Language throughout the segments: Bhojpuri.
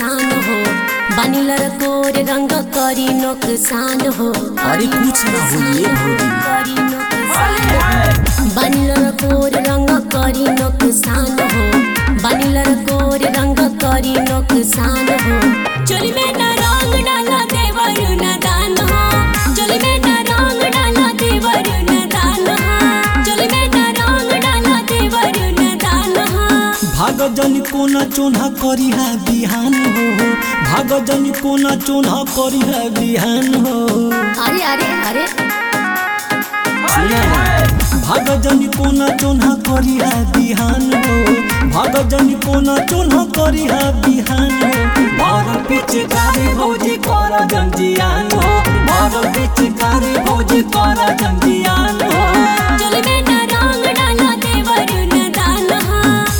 नुकसान हो बनिलर कोर रंग करी नुकसान हो अरे कुछ ना होइए भौजी करी नुकसान हो बनिलर कोर रंग करी नुकसान हो बनिलर कोर रंग करी नुकसान हो चोली में न रंग डाला देवर न दान हो चोली में न रंग डाला देवर न दान हो चोली में न रंग डाला देवर न दान हो भाग जन कोना चोना करी है बिहान हो भाग जन कोना चोना करी है बिहान हो अरे अरे अरे सुना ना। भाग जन कोना चोना करी है बिहान हो भाग जन कोना चोना करी है बिहान हो मार पिचकारी भौजी कर जंजियान हो मार पिचकारी भौजी कर जंजियान हो चोली में न रंग डाला देवर न दान हो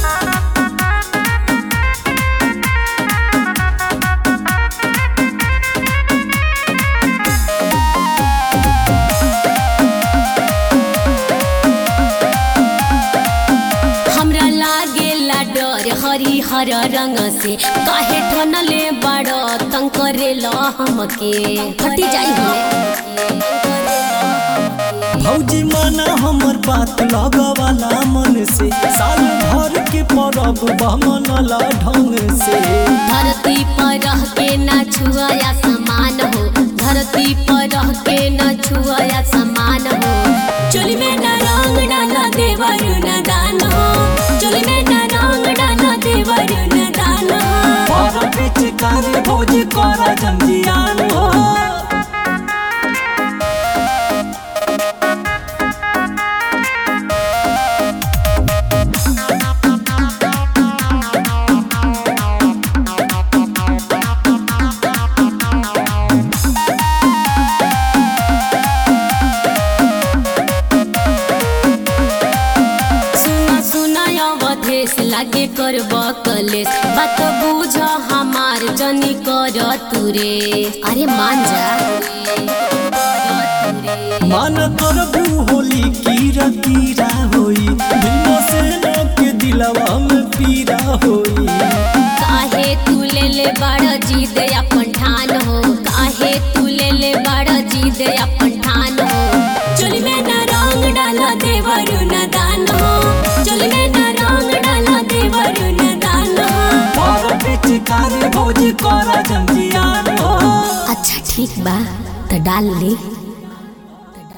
हमरा लागेला डर हरिहर रंग से काहे ठनले बड़ तंग करेला हमके हटी जाई हमें भौजी माना हमर बात लगवाला मन से साल भर के परब बमनला ढंग से धरती पर रह के ना छुआया समान हो धरती पर रह के ना छुआया समान हो चोली में ना रंग डाला देवर न दान हो चोली में ना रंग डाला देवर न दान हो पर पिचकारी भौजी कर जंजियान हो सुना सुना अवधेश लागे कर कलेश बात बुझ हमार जनी कर तुरे अरे मान जा मन करबू होली कीरा कीरा होई दिल से न के दिलवा में पीरा होई काहे तू ले ले बड़ जीद अपन ठान हो काहे तू ले ले बड़ जीद अपन ठान हो चोली में न रंग डाला देवर न दान हो चोली में न रंग डाला देवर न दान हो पर पिचकारी भौजी कर जंजियान हो अच्छा ठीक बा तो डाल ली